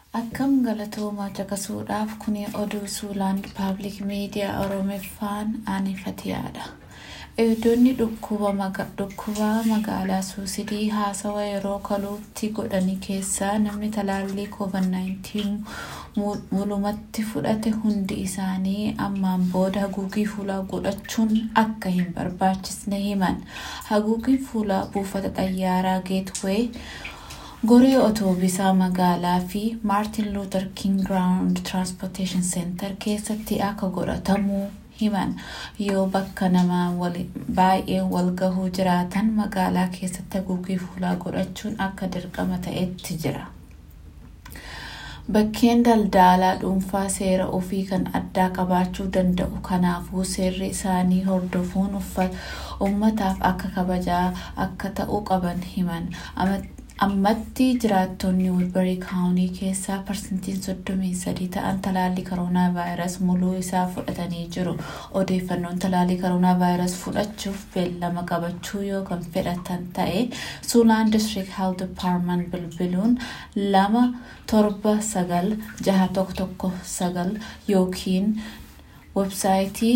Akkam galatoomaa caqasuudhaaf kuni oduu Suulaan Paabliik Miidiyaa Oromeeffaan aanifatiyaadha. Eegdonni dhukkuba magaalaa Suusidii haasawa yeroo kaluutti godhani keessaa namni talaallii COVID-19 mulumatti fudhate hundi isaanii ammaan booda haguugii fuulaa godhachuun akka hin barbaachisne himan. Haguugiin fuulaa buufata xayyaaraa Geetwee goree otoobisaa magaalaa fi maartin luuter king ground transportation center keessatti akka godhatamu himan yoo bakka namaa baay'ee wal gahuu jiraatan magaalaa keessatti haguugii fuulaa godhachuun akka dirqama ta'etti jira. Bakkeen daldalaa dhuunfaa seera ofii kan addaa qabaachuu danda'u kanaafuu seerri isaanii hordofuun uummataaf akka kabajaa akka ta'uu qaban himan. ammatti jiraattonni wilbarii kaawunii keessaa parsantiin soddomii sadii ta'an talaallii koroonaa vaayirasii muluu isaa fudhatanii jiru odeeffannoon talaallii koroonaa vaayirasii fudhachuuf beellama qabachuu yoo kan fedhatan ta'e suulaan district health department bilbiluun lama torba sagal jaha tokko tokko sagal yookiin websaayitii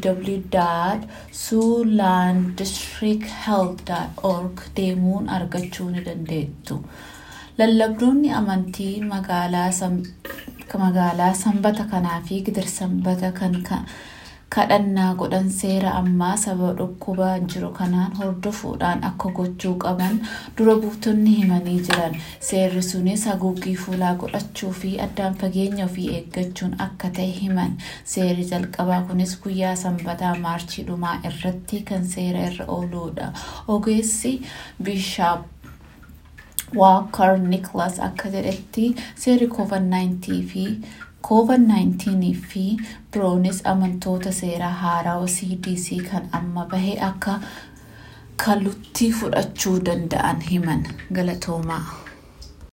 www.suulandistricthealth.org deemuun argachuu ni dandeettu. Lallabdoonni amantii magaalaa sanbata kanaa fi gidir-sanbata kan kadhannaa godhan seera ammaa sababa dhukkubaa jiru kanaan hordofuudhaan akka gochuu qaban dura buutonni himanii jiran. Seerri sunis haguuggii fuulaa godhachuu fi addaan fageenya ofii eeggachuun akka ta'e himan. Seerri jalqabaa kunis guyyaa sanbataa maarchii dhumaa irratti kan seera irra ooludha. Ogeessi Bishaap Walker Nicholas akka jedhetti seerri COVID-19 fi COVID-19 fi biroonis amantoota seeraa haarawaa CDC kan amma bahe akka kalutti fudhachuu danda'an himan galatoomaa.